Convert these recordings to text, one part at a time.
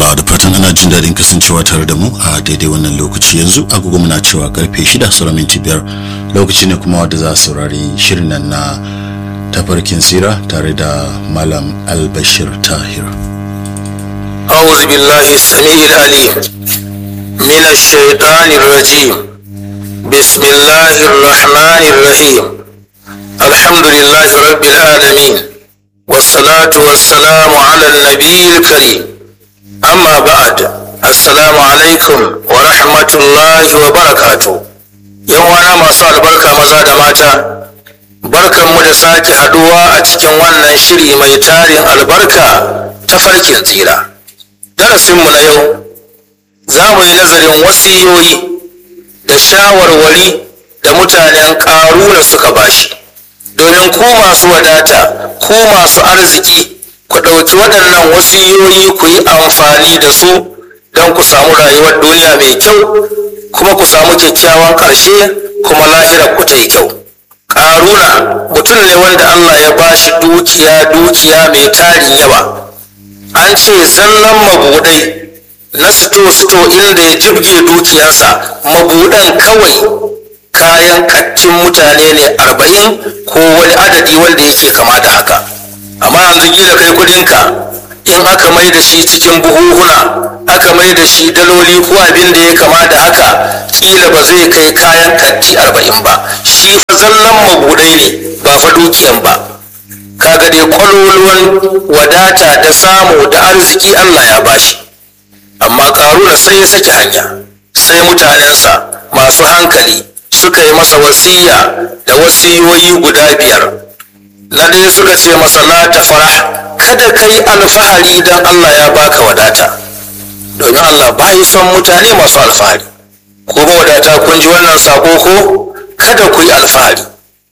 madalla da fatan ana jin daɗin kasancewa tare da mu a daidai wannan lokaci yanzu agogo muna cewa karfe shida sauran minti biyar lokaci ne kuma wanda za a saurari shirin nan na tafarkin sira tare da malam albashir tahir أعوذ بالله السميع العليم من الشيطان الرجيم بسم الله الرحمن الرحيم الحمد لله رب العالمين والصلاة والسلام على النبي الكريم أما بعد السلام عليكم ورحمة الله وبركاته يوانا ما صار بركة مزاد ماتا بركة مدساك هدوى أتكن وانا شري ميتارين البركة تفركين تيرا darasinmu na yau za mu yi nazarin wasiyoyi da shawarwari da mutanen ƙaruna suka bashi domin ku masu wadata ku masu arziki ku ɗauki waɗannan wasiyoyi ku yi amfani da su don ku samu rayuwar duniya mai kyau kuma ku samu kyakkyawan ƙarshe kuma lahirar ku ta yi kyau ƙaruna mutum ne wanda allah ya bashi dukiya dukiya mai tarin yawa an ce zallan mabudai na sito-sito inda ya jibge dukiyarsa mabudan kawai kayan kattin mutane ne arba'in ko wani adadi wanda yake kama da haka amma yanzu gida kai kudinka in aka mai da shi cikin buhuhuna aka mai da shi daloli ko abin da ya kama da haka kila ba zai kai kayan katti arba'in ba shi fa zallan mabudai ne ba fa dukiyan ba kaga dai kwaloluwan wadata da samu da arziki Allah ya bashi amma karuna sai ya saki hanya sai mutanensa masu hankali suka yi masa wasiya da wasiyoyi guda biyar na ɗaya suka ce masa la ta fara kada ka yi alfahari don Allah ya baka wadata domin Allah bayi son mutane masu alfahari ko wadata kun ji wannan sako ko kada ku yi alfahari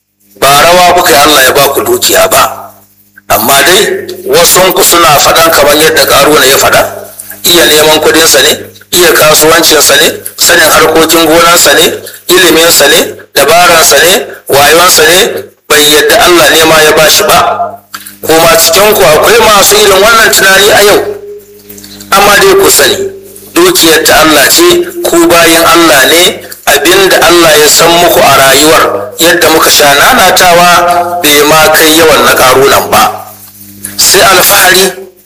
ba rawa kuka yi Allah ya baku dukiya ba amma dai wasunku suna faɗan kamar yadda ƙaruna ya faɗa iya neman kuɗinsa ne iya kasuwancinsa ne sanin harkokin gonansa ne iliminsa ne dabaransa ne wayonsa ne bai yadda Allah ne ma ya bashi ba kuma cikinku akwai masu irin wannan tunani a yau amma dai ku sani dukiyar ta Allah ce ku bayin Allah ne abinda Allah ya san muku a rayuwar yadda muka sha nanatawa bai ma kai yawan na karunan ba sai alfahari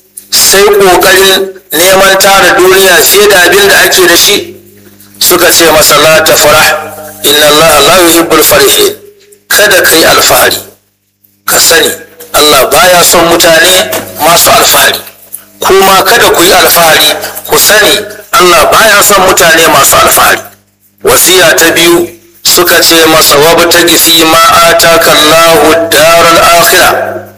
sai ƙoƙarin neman tara duniya fiye da abin da ake da shi suka ce masa la ta fara inna Allah la yuhibbul farihin kada kai alfahari ka sani Allah baya son mutane masu alfahari kuma kada ku yi alfahari ku sani Allah baya son mutane masu alfahari wasiya ta biyu suka ce masa wabtagi fi ma ataka Allahu daral akhirah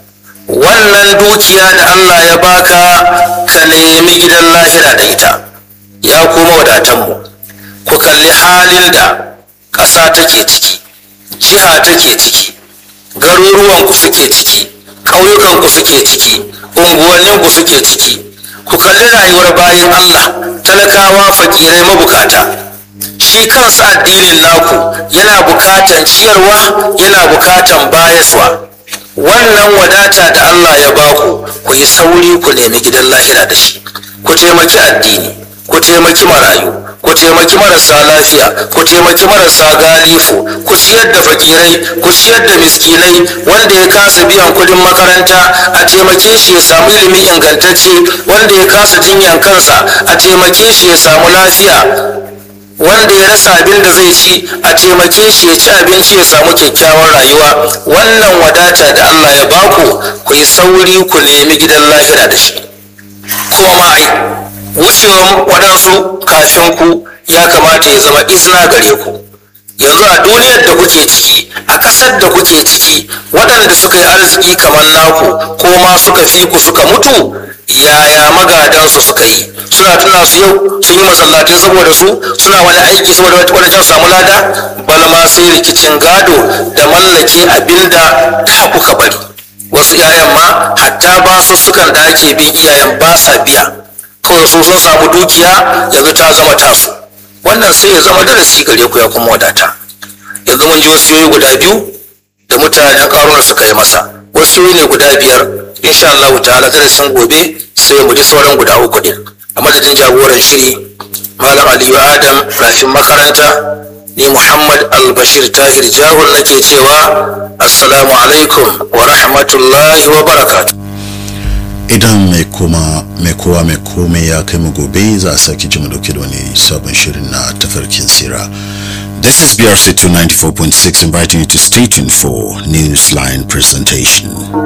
wannan dukiya da Allah ya baka ka nemi gidan lahira da ita ya kuma wadatanmu ku kalli halin da ƙasa take ciki jiha take ciki garuruwanku suke ciki ƙauyukanku suke ciki unguwanninku suke ciki ku kalli rayuwar bayan Allah talakawa fakirai mabukata shi kansa addinin naku yana bukatan ciyarwa yana bukatan bayaswa wannan wadata da Allah ya baku ku yi sauri ku nemi gidan lahira da shi ku taimaki addini ku taimaki marayu ku taimaki marasa lafiya ku taimaki marasa galifu ku ciyar da fakirai ku ciyar da miskinai wanda ya kasa biyan kudin makaranta a taimake shi ya samu ilimi ingantacce wanda ya kasa jinyan kansa a taimake shi ya samu lafiya wanda ya rasa abin da zai ci a taimake shi ya ci abinci ya samu kyakkyawar rayuwa wannan wadata da Allah ya baku ku yi sauri ku nemi gidan lahira da shi kuma ai wucewan waɗansu kafin ku ya kamata ya zama izina gare ku yanzu a duniyar da kuke ciki a ƙasar da kuke ciki waɗanda suka yi arziki kamar naku ko ma suka fi ku suka mutu yaya magadansu suka yi suna tuna su yau sun yi masallatai saboda su suna wani aiki saboda wani can samu lada bal ma sai rikicin gado da mallake abinda da kuka bari wasu iyayen ma hatta ba su sukan da ake bin iyayen ba sa biya kawai su sun samu dukiya yanzu ta zama tasu wannan sai ya zama darasi gare ku ya kuma wadata yanzu mun ji wasu guda biyu da mutanen karuna suka yi masa wasu ne guda biyar insha Allah ta'ala darasin gobe sai mu ji sauran guda uku din a madadin jagoran shiri malam aliyu adam rafin makaranta ni muhammad albashir tahir jahun nake cewa assalamu alaikum wa rahmatullahi wa barakatu idan mai koma mai kowa mai komai ya kai mu gobe za a sake ji mu dauke da wani sabon shirin na tafarkin sira This is BRC 294.6 inviting you to stay tuned for Newsline presentation.